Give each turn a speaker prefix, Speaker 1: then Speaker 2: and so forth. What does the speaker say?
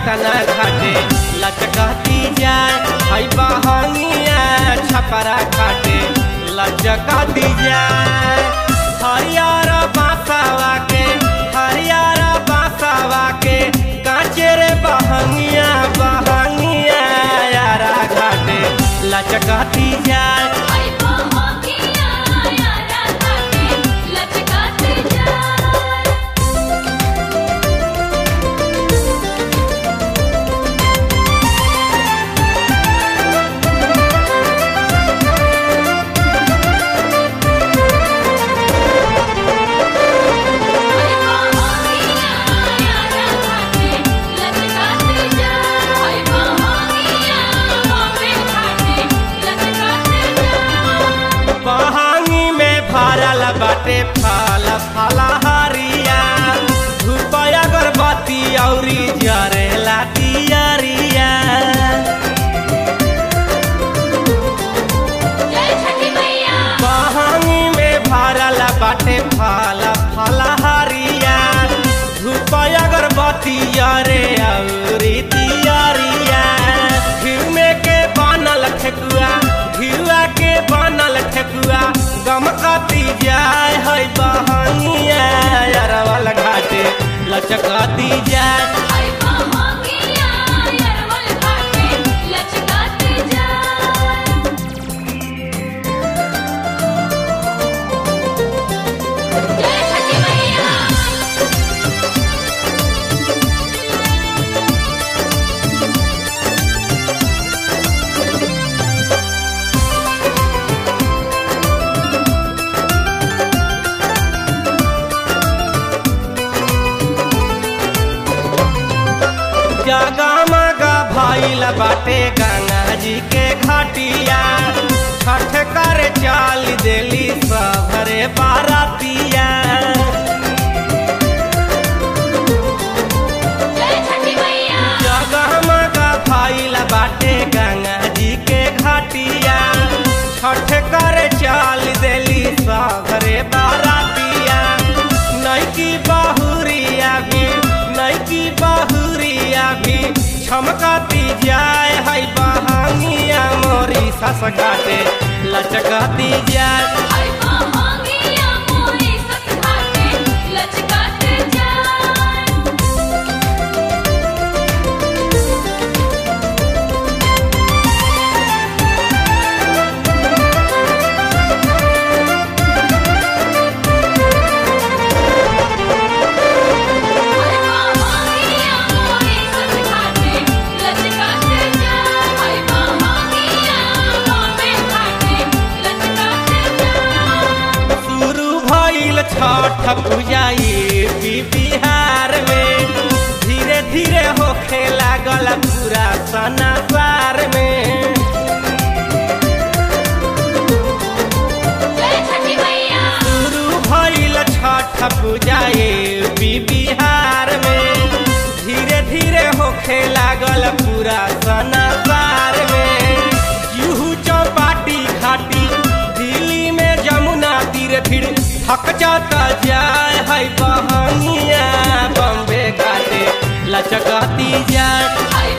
Speaker 1: पटना घाटे लचकती जाए हई बहनिया छपरा घाटे लचकती जाए हरियर बासावा के हरियर बासावा के कांचे रे बहनिया बहनिया यारा घाटे लचकती जाए
Speaker 2: आई बहंगिया यारा घाटे लचकाते जाए आई बहंगिया यारा घाटे लचकाते जाए आई बहंगिया बॉम्बे घाटे लचकाते जाए
Speaker 1: बहांगी में भरल बाटे फल फलहरिया धूप अगरबत्ती औरी जरेला दियरिया
Speaker 2: जय छठी मैया
Speaker 1: बहांगी में भरल बाटे फल फलहरिया धूप अगरबत्ती अरे औरी दियरिया घिउ में के बनल ठेकुआ घिउआ के बनल ठेकुआ गमकती जाय है बहनिया अरवल घाटे लचकती जाय
Speaker 2: आई बहंगिया यारवल घाटे लचकाते जाए जय छठी मैया
Speaker 1: जगमग भइल बाटे गंगा जी के घाटिया छठ कर चाल देली सभरे बारातिया
Speaker 2: जय छठी मैया
Speaker 1: जगमग भइल बाटे गंगा जी के घाटिया छठ कर चाल देली सभरे बारातिया नैकी बहुरिया भी नैकी बहुरिया भी छमकती जाय है बहानिया मोरी सस घाटे लचकती जाय
Speaker 2: आई बहंगिया मोरी सस घाटे लचकाते जाए आई बहंगिया मोरी सस घाटे लचकाते जाए आई बहंगिया बॉम्बे घाटे लचकाते जाए
Speaker 1: शुरू भइल छठ पूजा यूपी बिहार में धीरे धीरे होखे लागल पूरा सनासार में
Speaker 2: जय छठी मैया
Speaker 1: शुरू भइल छठ पूजा यूपी बिहार में धीरे धीरे होखे लागल पूरा सनासार में यूहू चौपाटी घाटी दिल्ली में जमुना तीर फिर थक जाता जाय है बहनिया बम्बे घाटे लचकती जाय
Speaker 2: आई